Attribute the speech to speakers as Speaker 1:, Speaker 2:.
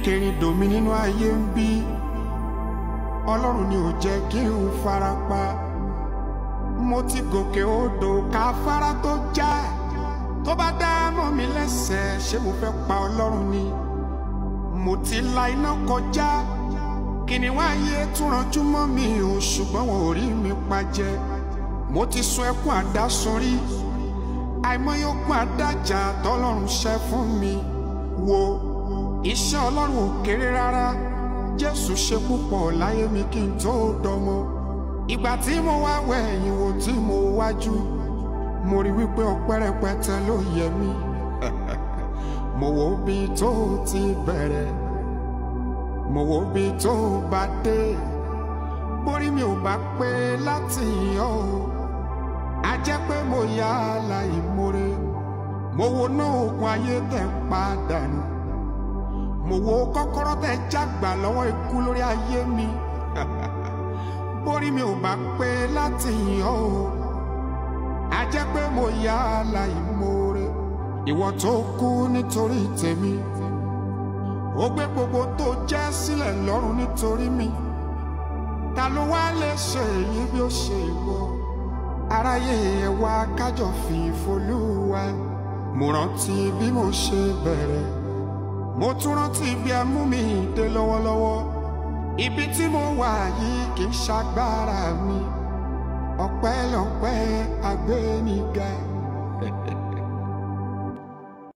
Speaker 1: ìrìnkèrindò mi nínú ayé ń bí ọlọ́run ni ò jẹ́ kí n farapa mo ti gòkè odò káfárá tó já tó bá dá mọ́ mi lẹ́sẹ̀ ṣé mo fẹ́ pa ọlọ́run ni mo ti la iná kọjá kìnìún ayé tún ranjú mọ́ mi ò ṣùgbọ́n wọn ò rí mi pa jẹ mo ti sun ẹkún àdásùn rí àìmọye ogun àdájà tọ́lọ́run ṣẹ́ fún mi wo iṣẹ́ ọlọ́run ò kéré rárá jésù ṣe púpọ̀ láyé mi kí n tó dọmọ ìgbà tí mo wá wẹ̀yìn wò tí mo wájú mo rí wípé ọpẹ́ rẹpẹtẹ ló yẹ mí mo wo bí tó ti bẹ̀rẹ̀ mo wo bí tó bá dé borí mi ò bá pé láti yọ o a jẹ́ pé mo yá aláìmoore mo wo náà oògùn ayé tẹ̀ ń padà nù mo wo kọ́kọ́rọ́ tẹ̀ jágbà lọ́wọ́ ikú lórí ayé mi borí mi ò bá pé láti yọ o a jẹ́ pé mo yá aláìmoore ìwọ tó kú nítorí tèmi ó gbé gbogbo tó jẹ́ sílẹ̀ lọ́rùn nítorí mi ta ló wá lè ṣe èyí bí ó ṣe ìwọ aráyé ẹ wá kájọ fi ìfolúwa mo rántí bí mo ṣe bẹ̀rẹ̀ mo tún rántí bí ẹ mú mi dé lọ́wọ́lọ́wọ́ ibi tí mo wà yìí kì í ṣagbára mi ọpẹ́lọpẹ́ agbéniga